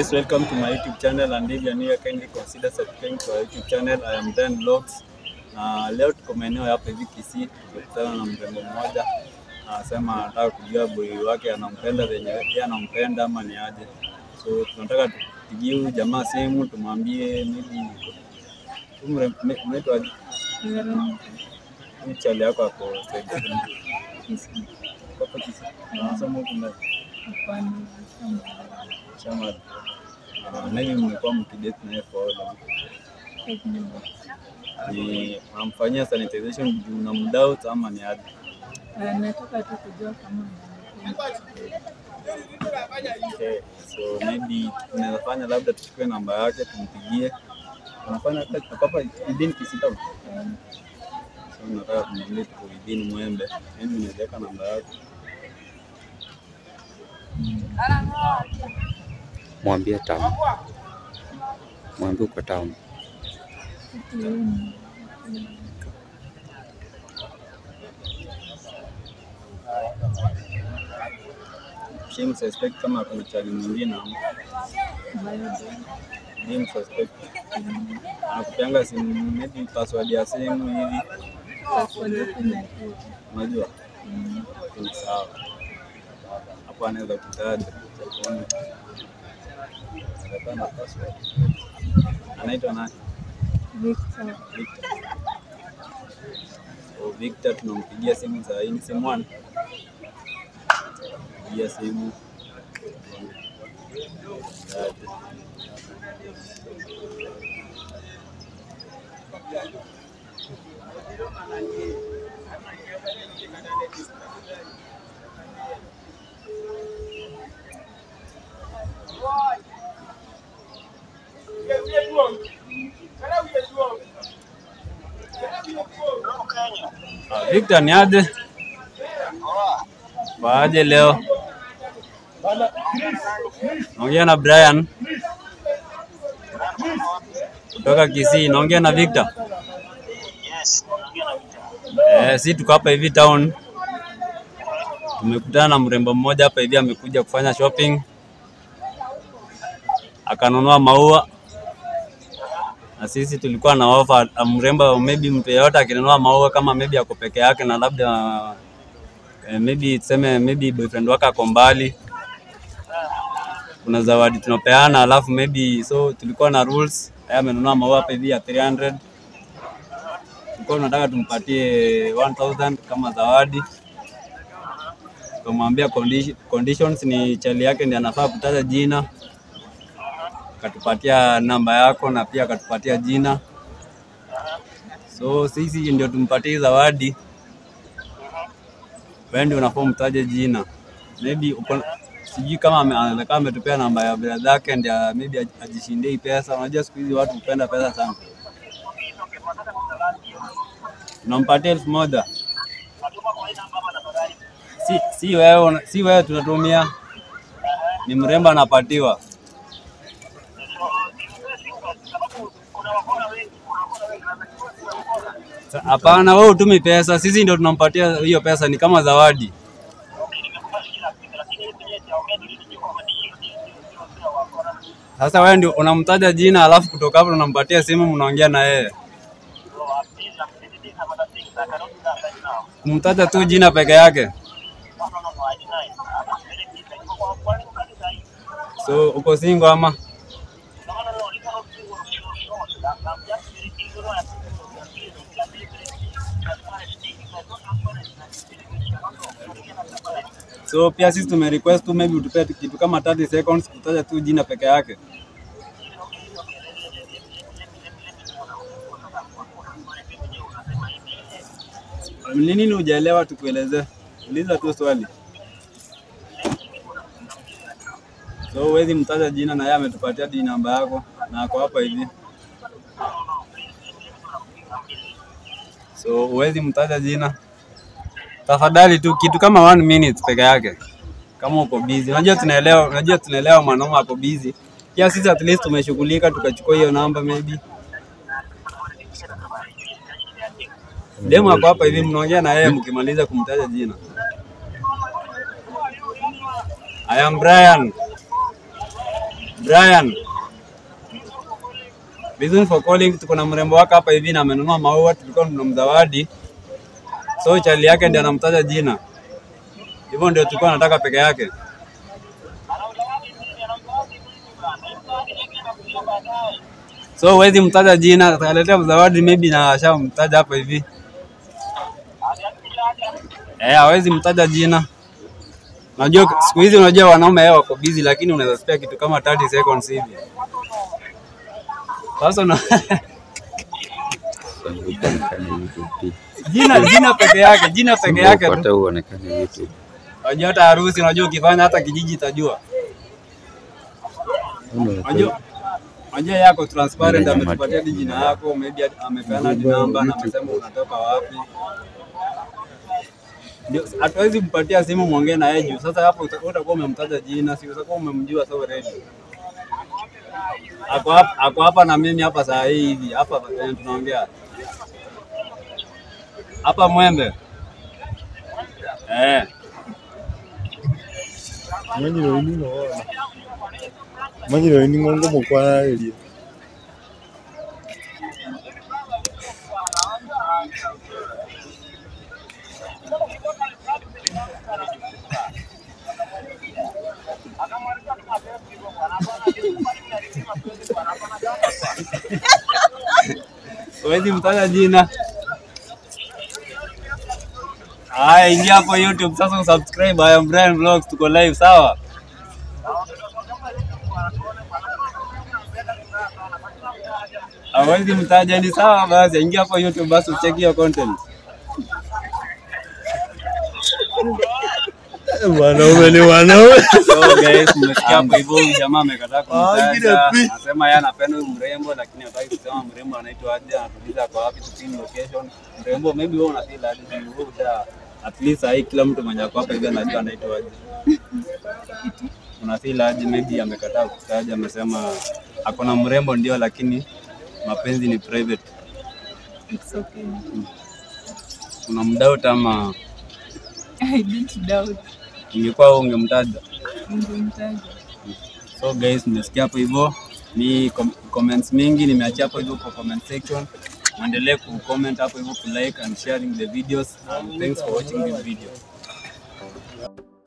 guys, welcome to my YouTube channel and if you are new, kindly consider subscribing to our YouTube channel. I am Dan Vlogs. Na leo tuko maeneo hapa hivi Kisii, tukutana na mrembo mmoja anasema anataka kujua boy wake anampenda venye yeye anampenda ama ni aje. So tunataka tupigie huyu jamaa simu tumwambie maybe huyu mre- me- unaitwa aje? Huyu chali yako ako side gani? Hapa Kisii. Anasema huku ndani. Chama uh, maybe mmekuwa mkidate naye for how long? Ni unamfanyia sanitization juu na mdoubt ama ni aje? Nataka tu kujua kama Okay. So maybe tunaweza fanya labda tuchukue namba yake tumpigie. Unafanya ako hapa within Kisii town? So nataka tumwambie tuko within Mwembe. Maybe unaweza weka namba yake. Mwambie town, mwambie uko town. Shim suspect kama kuna chali mwingine ama Shim suspect. Anakupeanga simu maybe password ya simu hivi. Unajua? Ni sawa. Hapo anaweza kutaja. Tuone. Atapata password. Anaitwa nani? Victor. So Victor tunampigia simu saa hii ni simu one. Pigia simu. Taje. Ah, Victor ni aje? Waaje leo? Naongea na Brian kutoka Kisii. Naongea na Victor. Eh, si tuko hapa hivi town. Tumekutana na mrembo mmoja hapa hivi amekuja kufanya shopping. Akanunua maua na sisi tulikuwa na offer ah, mrembo, maybe mtu yeyote akinunua maua kama maybe ako peke yake na labda eh, maybe tuseme maybe boyfriend wake ako mbali, kuna zawadi tunapeana, alafu maybe so tulikuwa na rules. Yeye amenunua maua hapa hivi ya 300 tulikuwa tunataka tumpatie 1000 kama zawadi. Tukamwambia condi- conditions ni chali yake ndiye anafaa kutaja jina akatupatia namba yako na pia akatupatia jina. So sisi ndio tumpatie hii zawadi, wewe ndio unafaa umtaje jina. Maybe uko sijui kama ame- anaweza kama ametupea namba ya brother yake ndio maybe aj- ajishindie hii pesa. Unajua siku hizi watu hupenda pesa sana. Unampatia elfu moja si, si wewe una- si wewe tunatumia, ni mrembo anapatiwa. Sa- Hapana, wewe utumi pesa, sisi ndio tunampatia hiyo pesa, ni kama zawadi. Sasa wewe ndio unamtaja jina, alafu kutoka hapo unampatia simu, mnaongea na yeye. Kumtaja tu jina peke yake. So uko single ama? So pia sisi tume request tu maybe utupe kitu kama 30 seconds kutaja tu jina peke yake. Ni nini hujaelewa tukueleze? Uliza tu swali. So huwezi mtaja jina na yeye ametupatia di namba yako na ako hapa hivi. So huwezi mtaja jina. Tafadhali tu kitu kama one minute peke yake. Kama uko busy. Unajua tunaelewa, unajua tunaelewa mwanaume ako busy. Pia sisi at least tumeshughulika tukachukua hiyo namba maybe. Demu ako hapa hivi mnaongea na yeye mkimaliza kumtaja jina. I am Brian. Brian. Reason for calling, tuko na mrembo wake hapa hivi na amenunua maua, tulikuwa tunamzawadi. So chali yake ndiye anamtaja jina. Hivyo ndio tulikuwa nataka peke yake. So huwezi mtaja jina, atakaletea zawadi maybe na ashamtaja hapa hivi. Eh, hawezi mtaja jina. Unajua siku hizi unajua wanaume wao wako busy lakini unaweza spare kitu kama 30 seconds hivi. Sasa una Sasa uonekane YouTube pia. jina jina peke yake, jina peke yake tu. Hata uonekane YouTube. Unajua hata harusi unajua ukifanya hata kijiji itajua. Unajua unajua yako transparent Mwenye ametupatia hadi jina yako, maybe hadi- amepeana hadi namba na amesema unatoka wapi. Ndio hatuwezi kumpatia simu mwongee na yeye juu. Sasa hapo uta- utakuwa umemtaja jina, si utakuwa umemjua so already. Ako hapa, ako hapa na mimi hapa saa hii hivi hapa penye tunaongea hapa Mwembe eh. manyiro ini noona manyiro ini ngongo mukwaraĩrie Huwezi mtaja jina. Haya, ingia hapo YouTube sasa usubscribe. I am Brian Vlogs, tuko live sawa? Hawezi mtaja ni sawa basi, ingia hapo YouTube basi ucheki hiyo content. wanaume ni wanaume So guys, mmesikia hapo hivyo huyu jamaa amekataa Ah, kumtaja. ngine pi. Anasema yeye anapenda huyu mrembo lakini hataki kusema mrembo anaitwa aje, anatuliza kwa wapi, tupin location. Mrembo maybe wewe una feel aje, juu wewe usha at least hii kila mtu mwenye ako hapa hivi anajua anaitwa aje. Una feel aje, maybe amekataa kutaja, amesema ako na mrembo ndio, lakini mapenzi ni private. It's okay. Una mdoubt ama I didn't doubt. ingekuwa wewe ungemtaja? Ningemtaja. So guys, mmesikia hapo hivyo, ni com comments mingi nimeachia hapo hivyo kwa comment section. Muendelee ku comment hapo hivyo, ku like and sharing the videos and thanks for watching this video.